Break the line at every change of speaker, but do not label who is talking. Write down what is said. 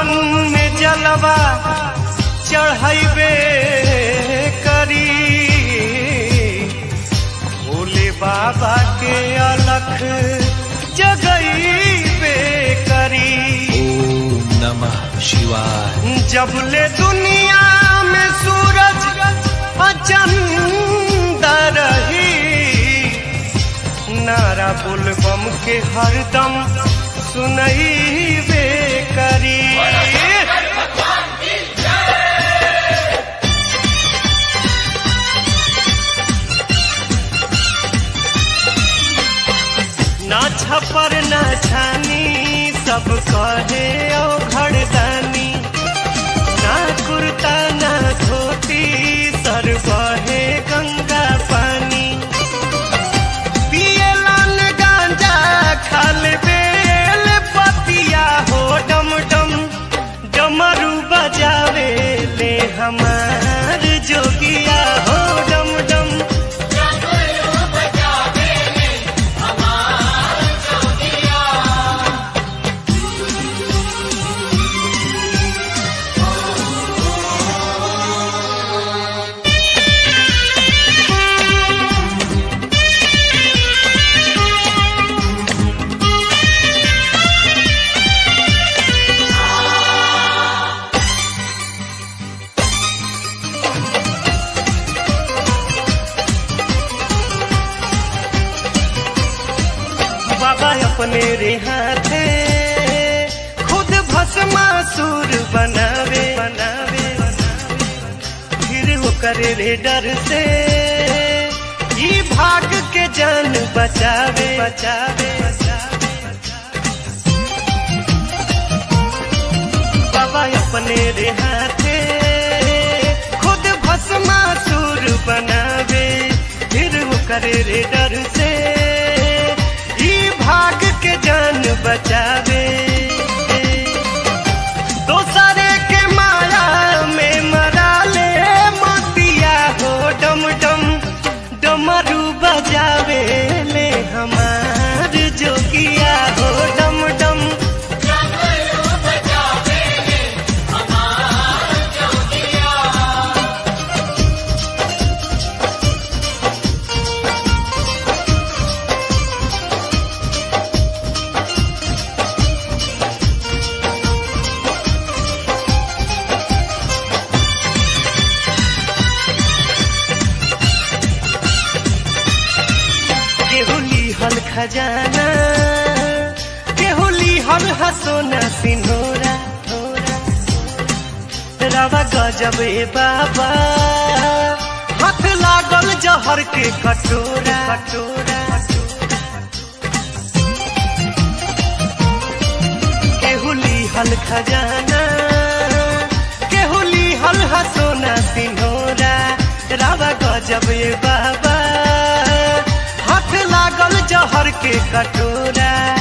सावन में जलवा चढ़ैबे करी भोले बाबा के अलख जगैबे करी
ओम नमः शिवाय
जबले दुनिया में सूरज अचंदा रही नारा बुलबम के हरदम सुनई बे करी ना छपर ना छानी सब कहे ओ घरदानी ना कुर्ता ना धोती सर बहे गंगा पानी पियलन गांजा खाल बेल पतिया हो डम डम डमरू बजावे ले हमार जोगिया हो डम डम बाबा अपने रे हाथे खुद भस्मासुर बनावे बनावे फिर वो करे रे डर से ही भाग के जान बचावे बचावे बाबा अपने रे हाथे खुद भस्मासुर बनावे फिर वो करे रे डर से ही भाग के जान बचावे दोसरे के माया में मरा ले मोतिया हो डम डम डमरू बजावे ले हमार जोगिया हो डम डम केहुली हल खजाना केहुली हल हसोना सिनोरा रवा गजब ए बाबा हाथ लागल जहर के कटोरा कटोरा केहुली हल खजाना केहुली हल हसोना सिनोरा रावा गजब ए बाबा हाथ लागल जहर के कटोरा